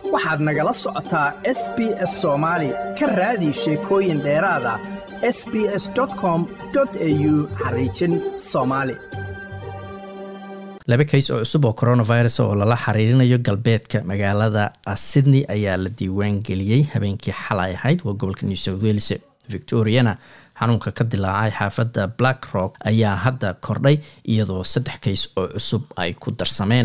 waxaad nagala socotaa s b s soomaali ka raadi sheekooyin dheeraad ah s b s com au xariijin soomaali laba kays oo cusub oo coronavirus oo lala xiriirinayo galbeedka magaalada sydney ayaa la diiwaan geliyey habeenkii xalay ahayd waa gobolka new south wales victoriana xanuunka ka dilaacay xaafadda black rock ayaa hadda kordhay iyadoo saddex kays oo cusub ay ku darsameen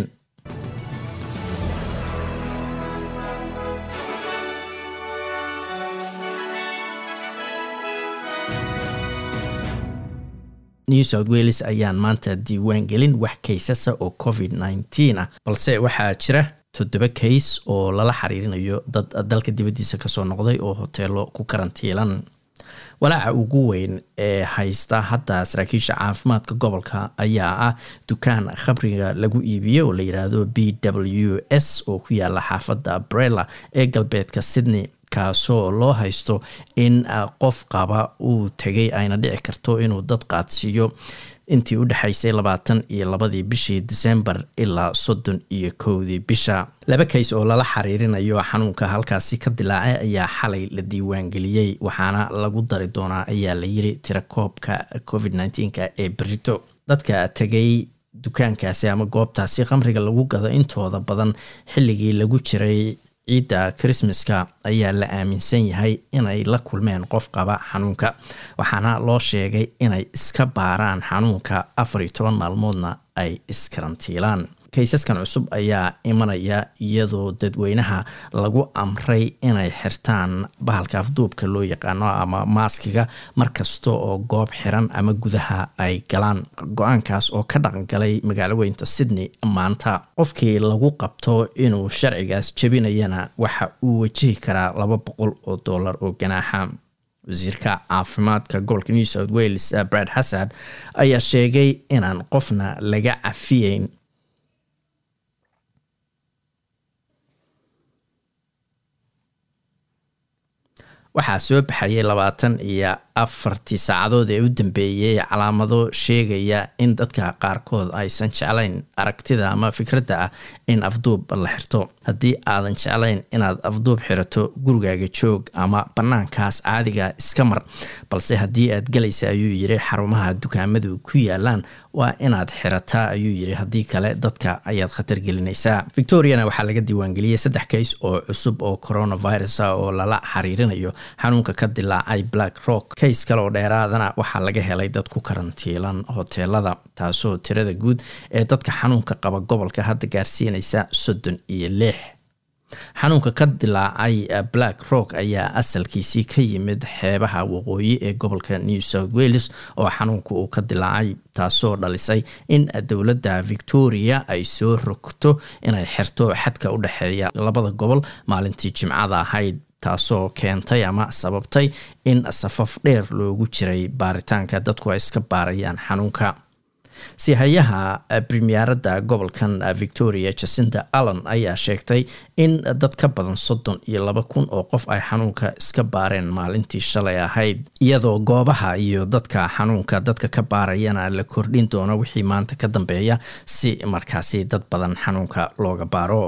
new south wales ayaan maanta diiwaan gelin wax kaysasa oo covid nneteen ah balse waxaa jira toddoba kays oo lala xiriirinayo dad dalka dibaddiisa kasoo noqday oo hoteelo ku karantiilan walaaca ugu weyn ee haysta hadda saraakiisha caafimaadka gobolka ayaa ah dukaan khabriga lagu iibiyo oo la yiraahdo b w s oo ku yaala xaafadda brella ee galbeedka sydney kaasoo loo haysto in qof qaba uu tegay ayna dhici karto inuu dad qaadsiiyo intii u dhexaysay labaatan iyo labadii bishii december ilaa soddon iyo kowdii bisha laba kays oo lala xiriirinayo xanuunka halkaasi ka dilaacay ayaa xalay la diiwaangeliyey waxaana lagu dari doonaa ayaa la yiri tirakoobka covid nneteen-ka ee berito dadka tegay dukaankaasi ama goobtaasi khamriga lagu gado intooda badan xilligii lagu jiray ciidda christmaska ayaa la aaminsan yahay inay la kulmeen qof qaba xanuunka waxaana loo sheegay inay iska baaraan xanuunka afar iyo toban maalmoodna ay iskarantiilaan kaysaskan cusub ayaa imanaya iyadoo dadweynaha lagu amray inay xirtaan bahalka afduubka loo yaqaano ama maaskiga markasta oo goob xiran ama gudaha ay galaan go-aankaas oo ka dhaqangalay magaalo weynta sydney maanta qofkii lagu qabto inuu sharcigaas jebinayana waxa uu wajihi karaa laba boqol oo dollar oo ganaaxa wasiirka caafimaadka gobolka new south wales brad hassad ayaa sheegay inaan qofna laga cafiyeyn waxaa soo baxayay labaatan iyo afartii saacadood ee u dambeeyey calaamado sheegaya in dadka qaarkood aysan jeclayn aragtida ama fikradda ah in afduub la xirto haddii aadan jeclayn inaad afduub xirato gurigaaga joog ama bannaankaas caadiga iska mar balse haddii aad galaysa ayuu yiri xarumaha dukaamadu ku yaalaan waa inaad xirataa ayuu yiri haddii kale dadka ayaad khatar gelinaysaa victoriana waxaa laga diiwaangeliyey saddex kays oo cusub oo coronavirus ah oo lala xiriirinayo xanuunka ka dilaacay black rock kays kale oo dheeraadana waxaa laga helay dad ku karantiilan hoteelada taasoo tirada guud ee dadka xanuunka qaba gobolka hadda gaarsiinaysa soddon iyo lix xanuunka ka dilaacay black rock ayaa asalkiisii ka yimid xeebaha waqooyi ee gobolka new south wales oo xanuunka uu ka dilaacay taasoo dhalisay in dowladda victoria ay soo rogto inay xirto xadka u dhexeeya labada gobol maalintii jimcada ahayd taasoo keentay ama sababtay in safaf dheer loogu jiray baaritaanka dadku ay iska baarayaan xanuunka sihayaha premieradda gobolkan victoria jacinda allan ayaa sheegtay in dad ka badan soddon iyo laba kun oo qof ay xanuunka iska baareen maalintii shalay ahayd iyadoo goobaha iyo dadka xanuunka dadka ka baarayana la kordhin doono wixii maanta ka dambeeya si markaasi dad badan xanuunka looga baaro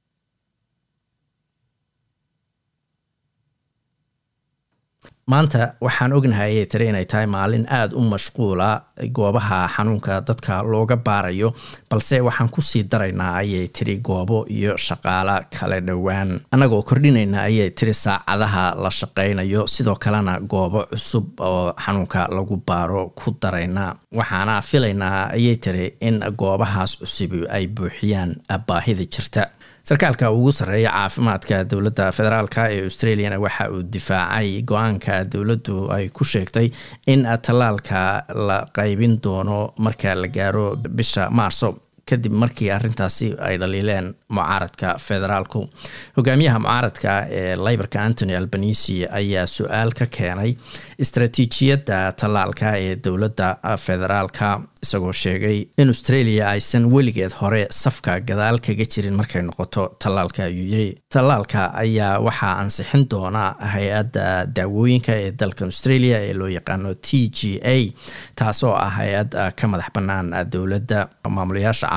maanta waxaan ognahay ayay tiri inay tahay maalin aada u mashquula goobaha xanuunka dadka looga baarayo balse waxaan kusii daraynaa ayay tiri goobo iyo shaqaalo kala dhowaan annagoo kordhinayna ayay tiri saacadaha la shaqaynayo sidoo kalena goobo cusub oo xanuunka lagu baaro ku darayna waxaana filaynaa ayay tiri in goobahaas cusub ay buuxiyaan baahida jirta sarkaalka ugu sarreeya caafimaadka dowladda federaalk ee australiana waxa uu difaacay go-aanka dowladdu ay ku sheegtay in tallaalka la qaybin doono marka la gaaro bisha maarso kadib markii arintaasi ay dhaliileen mucaaradka federaalku hogaamiyaha mucaaradka ee leybarka antony albanisi ayaa su-aal ka keenay istaraatiijiyadda tallaalka ee dowladda federaalka isagoo sheegay in australia aysan weligeed hore safka gadaal kaga jirin markay noqoto tallaalka ayuu yiri tallaalka ayaa waxaa ansixin doona hay-adda daawooyinka ee dalkan australia ee loo yaqaano t g a taasoo ah hay-ad ka madax bannaan dowladda maamulayaasha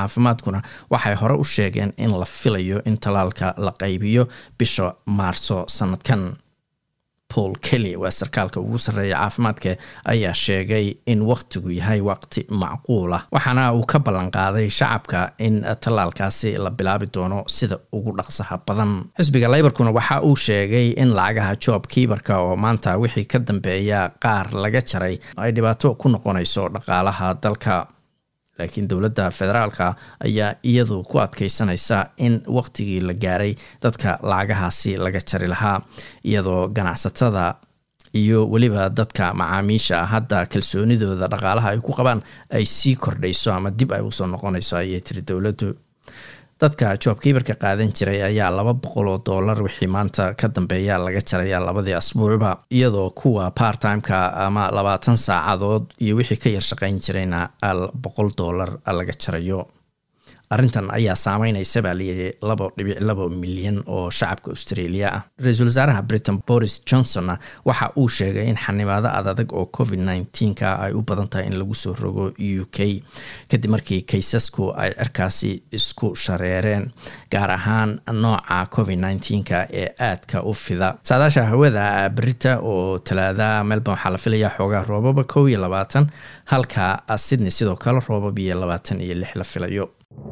caafimaadkuna waxay hore u sheegeen in la filayo in tallaalka la qaybiyo bisha maarso sanadkan paul kelly waa sarkaalka ugu sarreeya caafimaadka ayaa sheegay in wakhtigu yahay waqti macquul ah waxaana uu ka ballan qaaday shacabka in tallaalkaasi la bilaabi doono sida ugu dhaqsaha badan xisbiga leybarkuna waxa uu sheegay in lacagaha job kiibarka oo maanta wixii ka dambeeya qaar laga jaray ay dhibaato ku noqonayso dhaqaalaha dalka laakiin dowladda federaalka ayaa iyadu ku adkeysanaysa in waqtigii la gaaray dadka lacagahaasi laga jari lahaa iyadoo ganacsatada iyo weliba dadka macaamiisha hadda kalsoonidooda dhaqaalaha ay ku qabaan ay sii kordhayso ama dib ay usoo noqonayso ayay tiri dowladdu dadka joobkiibarka qaadan jiray ayaa laba boqol oo dollar wixii maanta ka dambeeya laga jaraya labadii asbuucba iyadoo kuwa part-timeka ama labaatan saacadood iyo wixii ka yar shaqayn jirayna boqol dollar laga jarayo arrintan ayaa saameynaysa baa layidhi laba dhibic laba milyan oo shacabka australia ah ra-iisul wasaaraha britain boris johnsonna waxa uu sheegay in xanibaado adadag oo covid nneteen-ka ay u badan tahay in lagu soo rogo u k kadib markii kaysasku ay cirkaasi isku shareereen gaar ahaan nooca covid nneteen-ka ee aadka u fida saadaasha hawada berita oo talaada melbourne waxaa la filayaa xoogaa roobaba kow iyo labaatan halka sydney sidoo kale roobab iyo labaatan iyo lix la filayo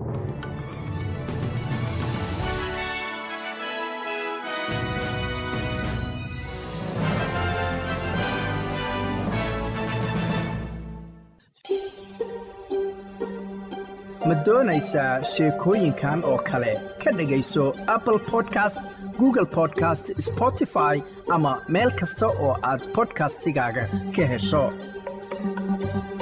ma doonaysaa sheekooyinkan oo kale ka dhegayso apple podcast google podcast spotify ama meel kasta oo aad bodkastigaaga ka hesho